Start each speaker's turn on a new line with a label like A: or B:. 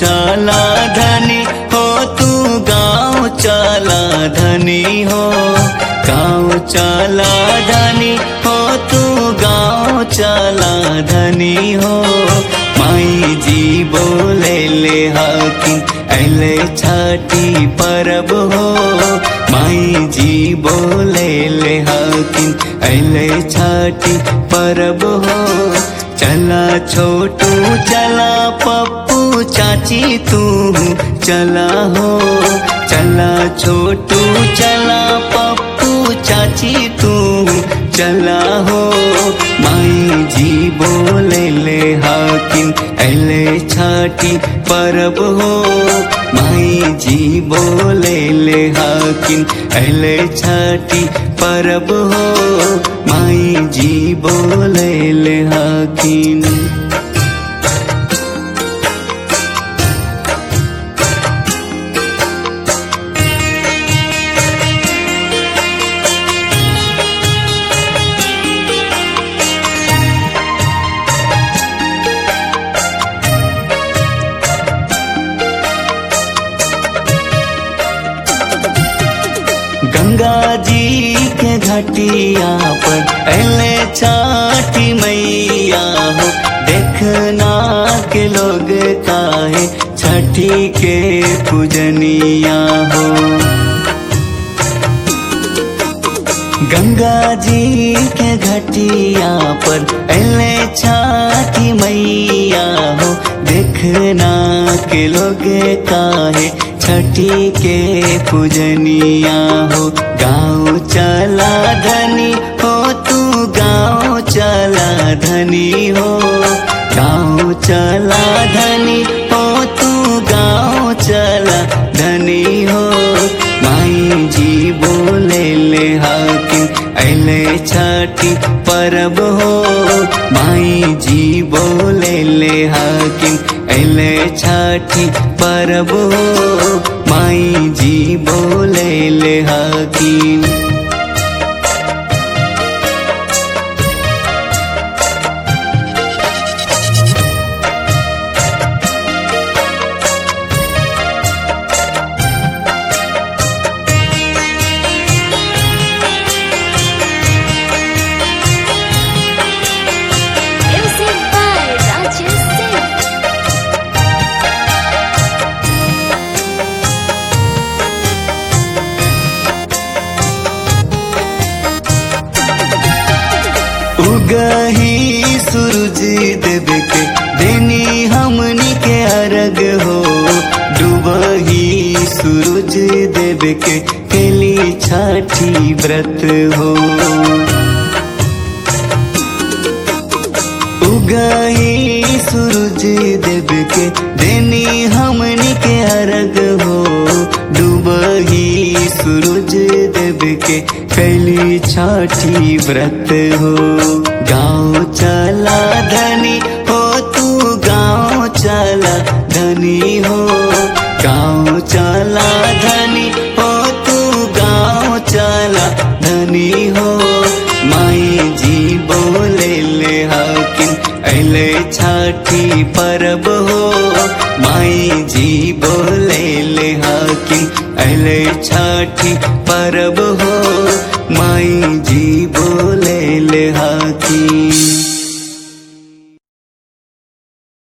A: चला धनी हो तू गाँव चला धनी हो गाँव चला धनी हो तू गाँव चला धनी हो माई जी बोले ले हाकिम अले छठी परब हो माई जी बोले ले हाकिम अले छठी परब हो चला छोटू चला पप्पू चाची तू चला हो चला छोटू चला पप्पू चाची तू चला हो माई जी बोले ले हाकिम अले छाटी परब हो माई जी बोले ले हाकिम अले छाटी परब हो माई जी बोले ले हाकिम गंगा जी के घटिया पर अले छाटी मैया हो देखना के लोग काहे छठी के पूजनिया हो गंगा जी के घटिया पर अले छाटी मैया हो देखना के लोग काहे छठी के पूजनिया हो गाँव चला धनी हो तू गाँव चला धनी हो गाँव चला धनी हो तू गाँव चला धनी हो माई जी बोले ले हाकिम अले छठी परब हो माई जी बोले ले हाकिम अले छठी परब हो माई जी बोले ले हाकिम
B: Music by Rajesh Singh.
A: उगही सूरज देव के देनी हमनी के अर्घ हो डूबही सूरज देव के केली छठी व्रत हो उगही सूरज देव के देनी हमनी के अर्घ हो डूबही सूरज देव के कैली छठी व्रत हो गाँव चला धनी हो तू गाँव चला धनी हो गाँव चला धनी हो तू गाँव चला धनी हो माई जी बोले ले हाकिम अले छठी परब हो माई जी बोले ले हाकिम अले छठी परब हो माई जी